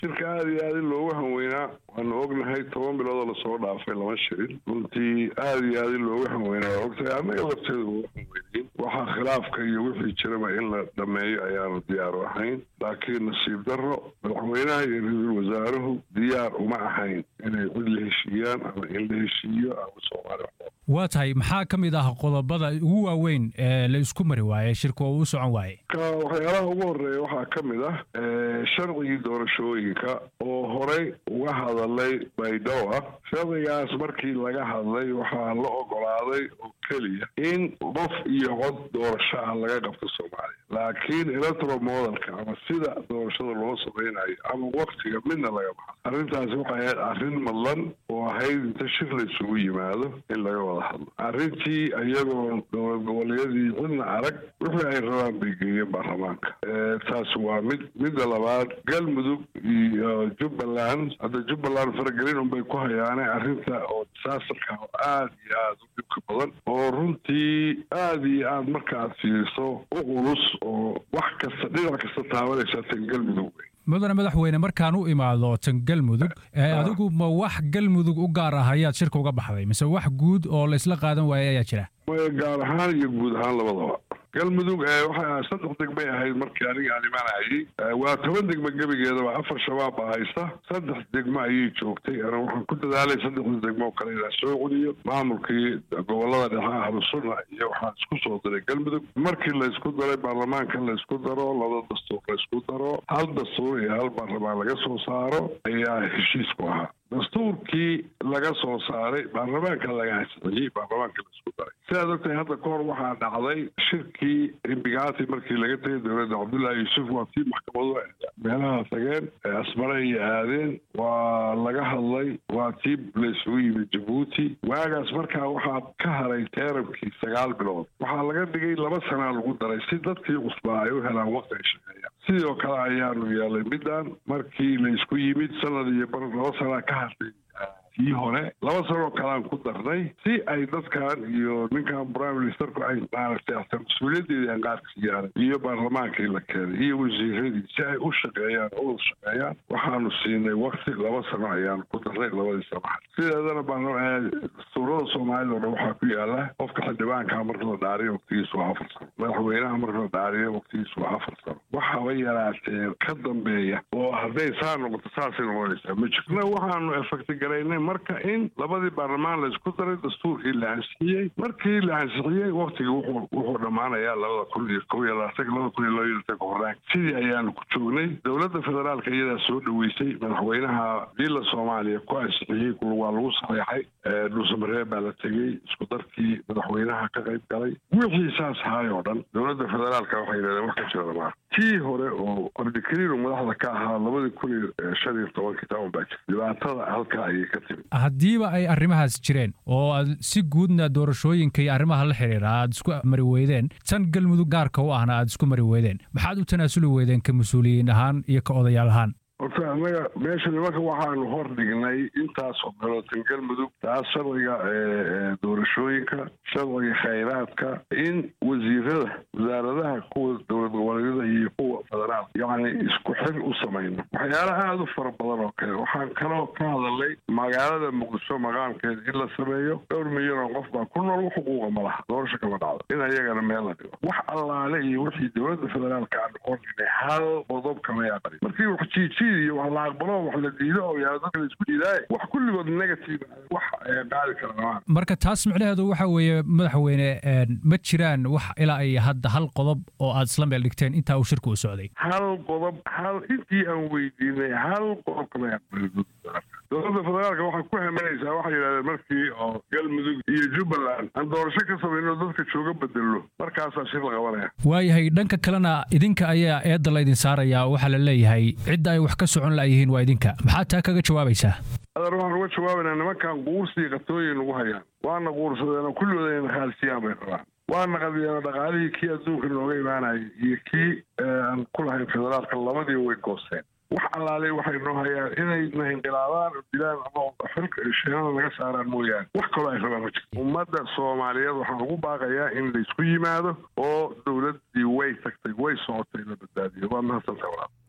shirka aada iyo aada in loogu hanweynaa waanu ognahay toban biloodoo lasoo dhaafay lama shirin runtii aada iyo aada in loogu hanweynaa waa ogtahay annaga lafteeda ugu hanweynayn waxaa khilaafka iyo wixii jiraba in la dhameeyo ayaanu diyaaru ahayn laakiin nasiib darro madaxweynaha iyo ra-iisul wasaaruhu diyaar uma ahayn inay cid la heshiiyaan ama in la heshiiyo ama soomaali waa tahay maxaa ka mid ah qodobada ugu waaweyn ee la isku mari waaye shirka oo u socon waaye waxyaalaha ugu horeeya waxaa ka mid ah sharcigii doorashooyinka oo horey uga hadalay baydhabo ah sharcigaas markii laga hadlay waxaa la ogolaaday oo keliya in qof iyo cod doorasho ah laga qabto soomaaliya laakiin electro modelka ama sida doorashada loo samaynayo ama waktiga midna laga baxo arrintaasi waxay ahayd arrin madlan oo ahayd inta shir la isugu yimaado in laga wada hadlo arrintii iyagoo dowlad goboleedyadii cidna arag wixii ay rabaan bay geeyeen baarlamaanka taas waa mid midda labaad galmudug iyo jubbaland hadda jubbaland faragelin unbay ku hayaane arrinta oo disaasterka oo aada iyo aada u dhibka badan oo runtii aada iyo aada marka aad fiiriso u culus oo wax kasta dhinac kasta taabanaysa tan galmudug wey mudane madaxweyne markaan u imaado tan galmudug adigu ma wax galmudug u gaar ah ayaad shirka uga baxday mise wax guud oo la isla qaadan waayay ayaa jira gaar ahaan iyo guud ahaan labadaba galmudug waxay saddex degmay ahayd markii aniga aan imanayay waa toban degmo gebigeedaba afar shabaab baa haysta saddex degmo ayay joogtay ana waxaan ku dadaalay saddexda degmo oo kale inaan soo celiyo maamulkii gobolada dhexe ahlu sunna iyo waxaan isku soo diray galmudug markii laysku daray baarlamaanka laysku daro laba dastuur laysku daro hal dastuur iyo hal baarlamaan laga soo saaro ayaa heshiisku ahaa dastuurkii laga soo saaray baarlamaanka laga ansixiyey baarlamaanka laisku daray sidaad ogtahay hadda ka hor waxaa dhacday shirkii imbigaati markii laga tegay dowladda cabdullaahi yuusuf waa tii maxkamadu meelaha tageen asmare iyo aadeen waa laga hadlay waa tii laysugu yimid jabuuti waagaas markaa waxaa ka haray teerabkii sagaal bilood waxaa laga dhigay laba sanaa lagu daray si dadkii cusbaa ay u helaan waqti ay shaqeeyaan sidoo kale ayaanu yeelay middan markii laysku yimid sanad iyo bar laba sanaa ka hartay kii hore laba sanoo kalean ku darnay si ay dadkan iyo ninkan prime ministerku ay maaragtay ata mas-uuliyadeedii aan qaarka siyaaray iyo baarlamaankii la keenay iyo wasiiradii si ay u shaqeeyaan u shaqeeyaan waxaanu siinay wakti laba sano ayaanu ku darnay labadii sanaxad sideedana dastuurada soomaalida o dhan waxaa ku yaala qofka xildhibaanka marka la dhaariyo waqtigiisu waa afar sano madaxweynaha marka la dhaariyo waqtigiisu waa afar sano waxaba yaraatee ka dambeeya oo hadday saa noqoto saasay noqonaysaa ma jirna waxaanu efectigaraynay marka in labadii baarlamaan laysku daray dastuurkii la ansixiyey markii la ansixiyey waktigii wuxuu dhammaanayaa labada kun iyo kow iyo labaatanka labada kun iyo laba iyo labatanka horaan sidii ayaanu ku joognay dowladda federaalka iyadaa soo dhaweysay madaxweynaha diila soomaaliya ku ansixiyey waa lagu saxeexay dhuusamareeb baa la tegey isku darkii madaxweynaha ka qayb galay wixii saas ahaay oo dhan dowladda federaalka waxay yidhahdeen wax ka jira dhamaa tii hore oo ordikariinu madaxda ka ahaa labadii kun iyo shan iyo tobankii taan baa jirta dhibaatada halkaa ayay ka timid haddiiba ay arrimahaas jireen oo aad si guudna doorashooyinka iyo arrimaha la xidhiira aad isku mari weydeen tan galmudug gaarka u ahna aad isku mari weydeen maxaad u tanaasuli weydeen ka mas-uuliyiin ahaan iyo ka odayaal ahaan horta annaga meesha nimanka waxaanu hor dhignay intaasoo meelootan galmudug taas sharciga doorashooyinka sharciga khayraadka in wasiirada wasaaradaha kuwa dowlad goboleedyada iyo kuwa federaal yacni isku xir u samayno waxyaala aada u fara badan oo kale waxaan kaloo ka hadalnay magaalada muqdisho maqaamkeeda in la sameeyo dhowr milyan oo qof baa ku nool xuquuqa ma laha doorasho kama dhacdo in ayagana meel la dhigo wax allaale iyo wixii dowladda federaalka aanu hor dhignay hal qodob kama yaaqarin markii wax jiiji iyo wax la aqbalo wax la diido oo yaa dadka la isku diidaaye wax kulligood negative wax qaadi kara dhamaan marka taas micnaheedu waxa weeye madaxweyne ma jiraan wax ilaa ay hadda hal qodob oo aad isla meel dhigteen intaa uu shirku u socday hal qodob hal intii aan weydiinay hal qodob kama yaqbalin dowladda federaalka waxay ku hamanaysaa waxay yidhahdeen markii oo galmudug iyo jubbaland aan doorasho ka samayno dadka jooga bedelo markaasaa shir la qabanaya waayahay dhanka kalena idinka ayaa eedda laydin saarayaa waxaa la leeyahay cidda ay wax ka socon la'yihiin waa idinka maxaad taa kaga jawaabaysaa adeer waxaan uga jawaabaynaa nimankan quursi qatooyin nagu hayaan waana quursadeen kulligooda inay khaalsiyaan bay rabaan waana qadiyeena dhaqaalihii kii adduunka nooga imaanayay iyo kii aan ku lahayn federaalka labadiiba way goosteen wax allaale waxay noo hayaan inayna inqilaabaan oo dilaan ama xilka sheenada naga saaraan mooyaane wax kaloo ay rabaan ma jirto ummadda soomaaliyeed waxaan ugu baaqayaa in laysku yimaado oo dowladdii way tagtay way socotay la badbaadiyo waa mahadsantaha walaal